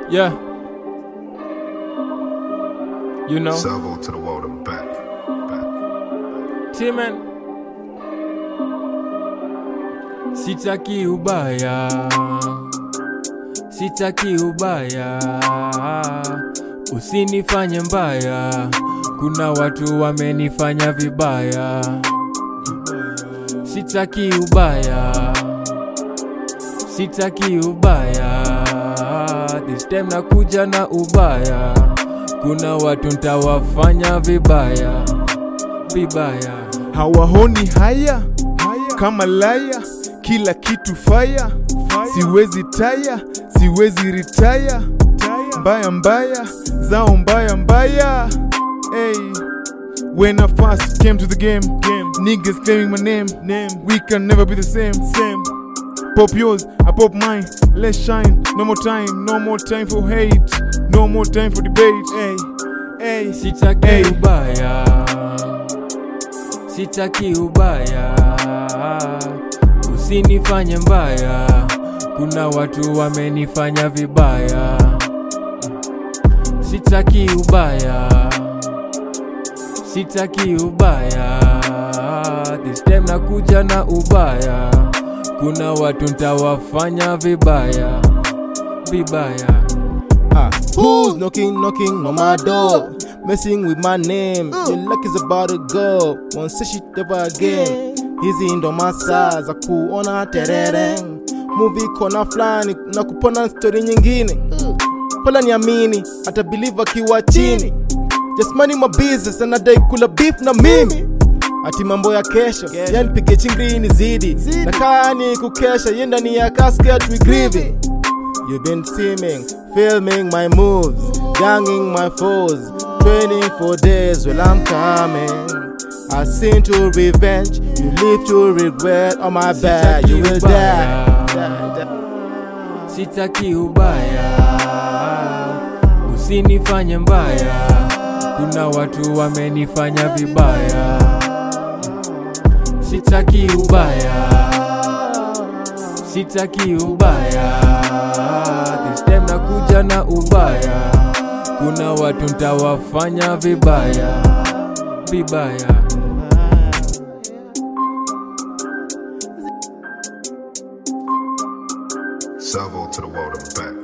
Yeah. You know, Salvo to the world and back. back. Timen. Sitaki ubaya. Sitaki ubaya. Usinifanye mbaya. Kuna watu wamenifanya vibaya. Sitaki ubaya. Sitaki ubaya. This time nakuja na ubaya. Kuna watu ntawafanya vibaya. Vibaya. hawahoni haya kama laya kila kitu faya siwezi taya siwezi ritaya mbaya mbaya zao mbaya mbaya hey. When I first came to the game, game niggas claiming my name, name. We can never be the same, same. Pop yours, I pop mine. Let's shine. No more time, no more time for hate, no more time for debate. Hey, hey, Sitaki Hey. ubaya, sitaki ubaya, usinifanye mbaya. Kuna watu wamenifanya vibaya, sitaki ubaya, sitaki ubaya. This time nakuja na ubaya, kuna watu ntawafanya vibaya, vibaya. Ah, who's knocking, knocking on my door? Messing with my name. Your luck is about to go. Won't say shit ever again. Hizi ndo masaa za kuona terere. Movie kona fulani na kupona story nyingine. Pala niamini, hata believe akiwa chini. Just money my business anadai kula beef na mimi. Ati mambo ya kesho, yani pige chingri ni zidi. Na kaa ni kukesha, yenda ni ya casket we grieving. You've been seeming, filming my moves, ganging my foes, training for days. Well, I'm coming. I sin to revenge, you live to regret. On my back, you will die. die, die. Sitaki ubaya, usinifanye mbaya. Kuna watu wamenifanya vibaya. Sitaki ubaya, sitaki ubaya. This time nakuja na ubaya. Kuna watu ntawafanya vibaya, vibaya. Salvo to the world and back.